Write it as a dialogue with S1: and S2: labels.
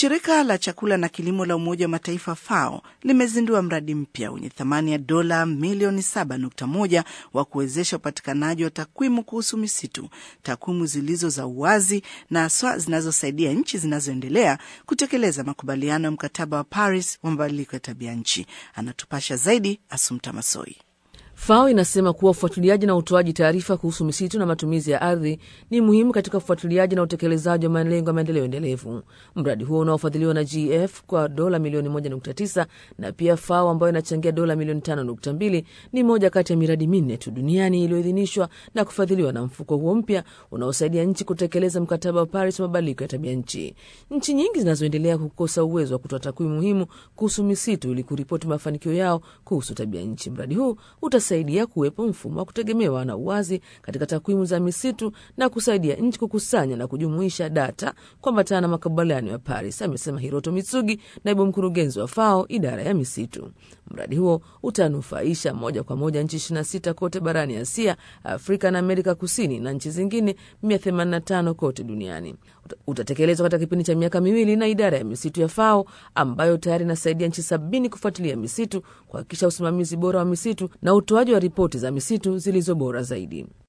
S1: Shirika la chakula na kilimo la Umoja wa Mataifa FAO limezindua mradi mpya wenye thamani ya dola milioni 7.1 wa kuwezesha upatikanaji wa takwimu kuhusu misitu, takwimu zilizo za uwazi na haswa zinazosaidia nchi zinazoendelea kutekeleza makubaliano ya mkataba wa Paris wa mabadiliko ya tabia nchi. Anatupasha zaidi Asumta Masoi.
S2: FAO inasema kuwa ufuatiliaji na utoaji taarifa kuhusu misitu na matumizi ya ardhi ni muhimu katika ufuatiliaji na utekelezaji wa malengo ya maendeleo endelevu. Mradi huo unaofadhiliwa na GF kwa dola milioni 1.9 na pia FAO ambayo inachangia dola milioni 5.2 ni moja kati ya miradi minne tu duniani iliyoidhinishwa na kufadhiliwa na mfuko huo mpya unaosaidia nchi kutekeleza mkataba wa Paris wa mabadiliko ya tabia nchi. Nchi nyingi zinazoendelea kukosa uwezo wa kutoa takwimu muhimu kuhusu misitu ili kuripoti mafanikio yao kuhusu tabia nchi. Mradi huu utasaidia kuwepo mfumo wa kutegemewa na uwazi katika takwimu za misitu na kusaidia nchi kukusanya na kujumuisha data kuambatana na makubaliano ya Paris, amesema Hiroto Mitsugi, naibu mkurugenzi wa FAO idara ya misitu. Mradi huo utanufaisha moja kwa moja nchi 26 kote barani Asia, Afrika na Amerika Kusini na nchi zingine 185 kote duniani. Utatekelezwa katika kipindi cha miaka miwili na idara ya misitu ya FAO ambayo tayari inasaidia nchi sabini kufuatilia misitu, kuhakikisha usimamizi bora wa misitu na utoaji wa ripoti za misitu zilizo bora zaidi.